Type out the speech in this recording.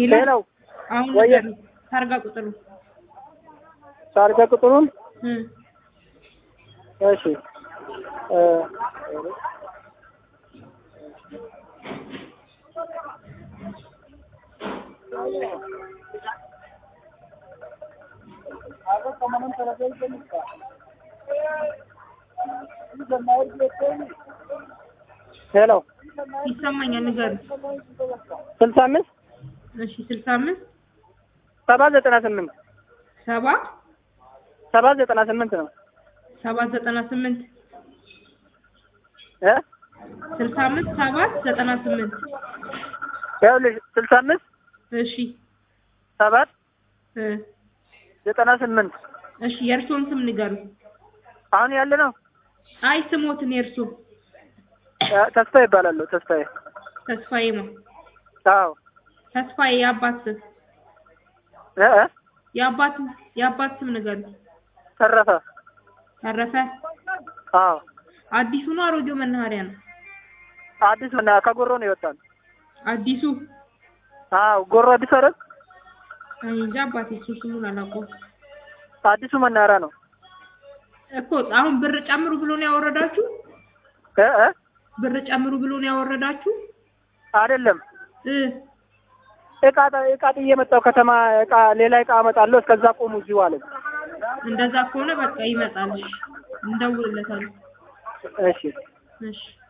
ሄሎ ሄሎ አሁን ወየ- ንገሩኝ። ታርጋ ቁጥሩ ታርጋ ቁጥሩን እ እሺ እ ሄሎ ይሰማኛል። ንገሩኝ። ስልሳ አምስት እሺ ስልሳ አምስት ሰባ ዘጠና ስምንት ሰባ ሰባ ዘጠና ስምንት ነው ሰባት ዘጠና ስምንት እ ስልሳ አምስት ሰባት ዘጠና ስምንት ይኸውልሽ ስልሳ አምስት እሺ ሰባት እ ዘጠና ስምንት እሺ የእርስዎን ስም ንገሩኝ። አሁን ያለ ነው አይ ስሞትን የእርሶ እ ተስፋ ይባላለሁ ተስፋዬ ተስፋዬ ማ አዎ ተስፋዬ የአባት ስም እ እ የአባት የአባት ስም ንገሩኝ። ተረፈ ተረፈ አዎ አዲሱ ነው አሮጌው መናኸሪያ ነው? አዲስ መና ከጎሮ ነው ይወጣል አዲሱ አዎ ጎሮ አዲስ አይደል እኔ እንጃ አባቴ እሱ ስሙን አላውቀውም አዲሱ መናኸሪያ ነው እኮ አሁን ብር ጨምሩ ብሎ ነው ያወረዳችሁ? እ እ ብር ጨምሩ ብሎ ነው ያወረዳችሁ? አይደለም እ እቃ እቃ ጥዬ መጣሁ ከተማ እቃ ሌላ እቃ አመጣለሁ እስከዛ ቆሙ እዚሁ አለኝ እንደዛ ከሆነ በቃ ይመጣል። እሺ እንደውልለታለን። እሺ እሺ